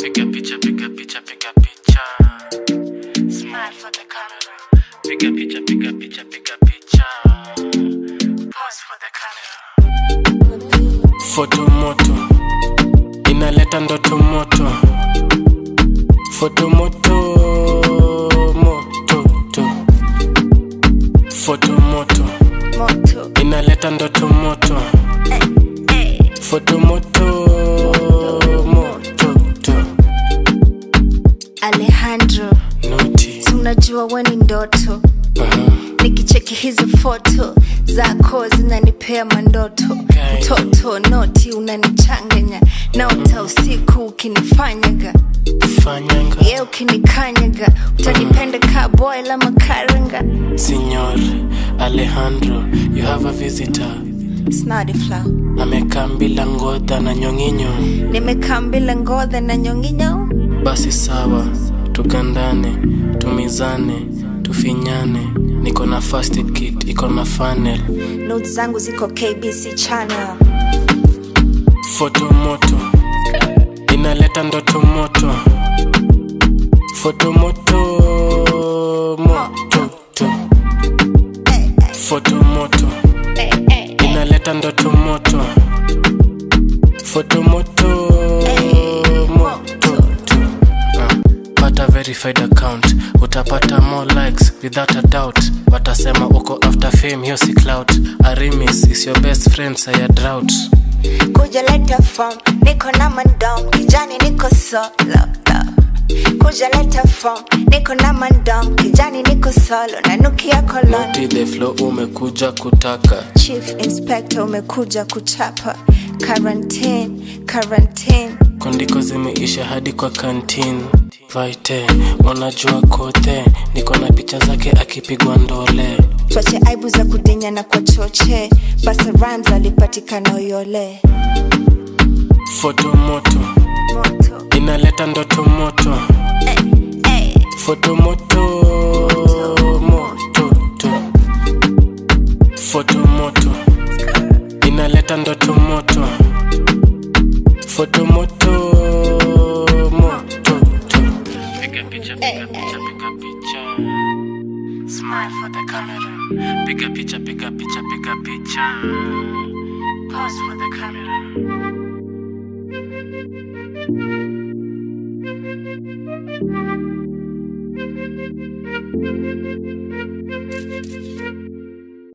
Piga picha, piga picha, piga picha. Smile for the camera. Piga picha, piga picha, piga picha. Pose for the camera. Foto moto inaleta ndoto moto. Foto moto moto to. Foto moto moto inaleta ndoto moto. hey. Foto moto moto to. Alejandro Noti. si unajua we ni ndoto Uh-huh. nikicheki hizi foto zako zinanipea mandoto Okay. mtoto noti unanichanganya naota usiku ukinifanyaga Fanyanga. ye ukinikanyaga utanipenda ka boy la makaranga Signor Alejandro, you have a visitor. snadi flow Amekaa bila ngodha na nyong'inyo. nimekaa mbila ngodha na nyonginyo Basi sawa, tugandane, tumizane, tufinyane. Niko na first aid kit, iko na funnel. not zangu ziko kbc channel Foto moto inaleta ndoto moto. Foto moto moto to. hey, Foto moto hey, hey, hey. inaleta ndoto moto. Foto moto moto to. Ah, pata verified account utapata more likes without a doubt watasema uko after fame hiyo si clout arimis is your best friend saya drought kuja leta form niko na mandom kijani niko solo kuja leta form niko na mandom kijani niko solo nanukia kolon noti the flow umekuja kutaka chief inspector umekuja kuchapa quarantine quarantine kondiko zimeisha hadi kwa kantin vaite unajua kote niko na picha zake akipigwa ndole twache aibu za kudenya na kwa choche basa rams alipatikana uyole foto moto moto inaleta ndoto moto hey, hey. foto moto moto to. foto moto inaleta ndoto moto foto moto moto to. piga picha piga picha piga picha smile for the camera piga picha piga picha piga picha pose for the camera